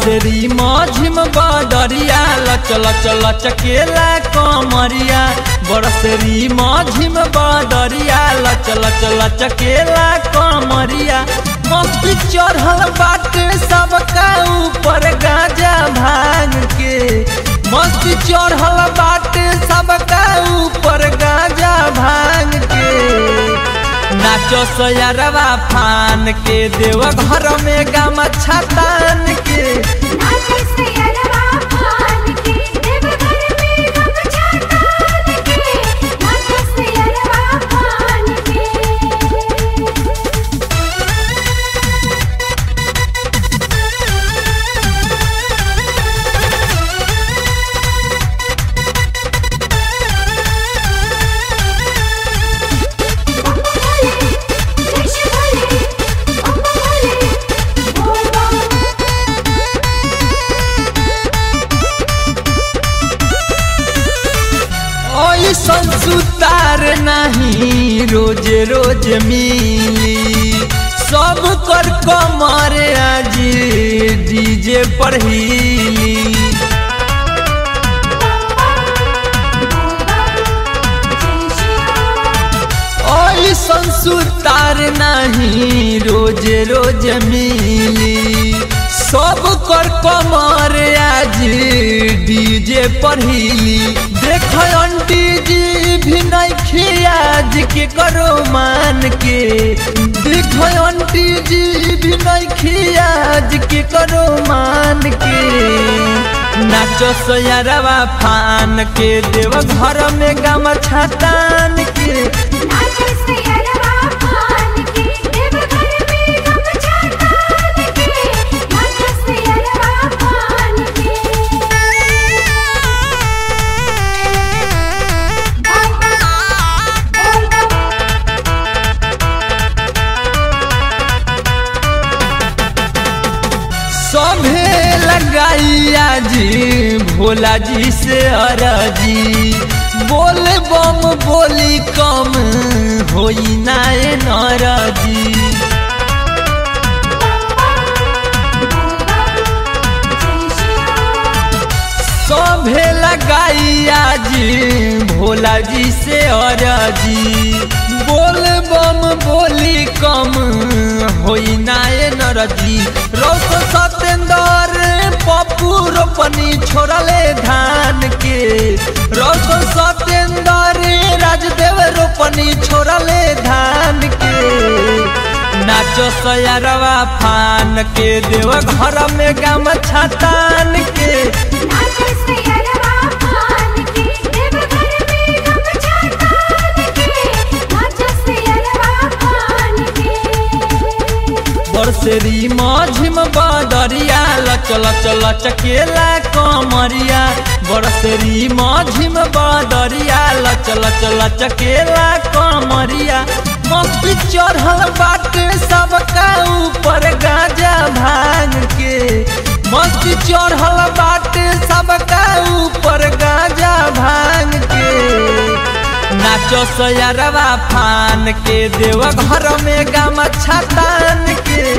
बरसरी माझिम बदरिया लच लच लचकेला कमरिया बरसरी माझिम बदरिया लच लच लचकेला कमरिया मस्ती चढ़ल बाटे सबका ऊपर गाजा भांग के मस्ती चढ़ल बाटे सबका ऊपर गाजा भांग के नाचो सयरवा फान के देव घर में गम छतान के नाचे से अरवा पान के देवघर में गमछा तान के नाचे से अरवा पान के ऐसन सुतार नहीं रोज रोज मिली सब कर कमर आज डीजे पर हिली ऐसन सुतार नहीं रोज रोज मिली सब कर कमर आज डीजे पर हिली देख आंटी जी भी नहीं आज के करो मान के देख आंटी जी भी नहीं आज के करो मान के नाचो सोयारवा फान के देव घर में गम छतान के नाचे से अरवा पान के देवघर में गमछा तान के नाचे से अरवा पान के सभे लगाइया जी भोला जी से अरजी बोल बम बोली कम होई नाए नरजी सभे लगाइया जी भोला जी से अरजी बोल बम बोली कम होई नाए नरजी रौस सतेंदर पप्पू रोपनी छोड़ले धान के रौस सतेंदर राजदेव रोपनी छोड़ले धान के नाचो सयारवा फान के देव घर में गम छतान के नाचे से अरवा पान के देवघर में गमछा तान के नाचे से अरवा पान के बरसरी माझिम बदरिया लच लच लचकेला कमरिया बरसरी माझिम बदरिया लच लच लचकेला कमरिया मस्ती चढ़ल बाटे सबका ऊपर गाजा भांग के मस्ती चढ़ल बाटे सबका ऊपर गाजा भांग के नाचो सयरवा फान के देव घर में गम छतान के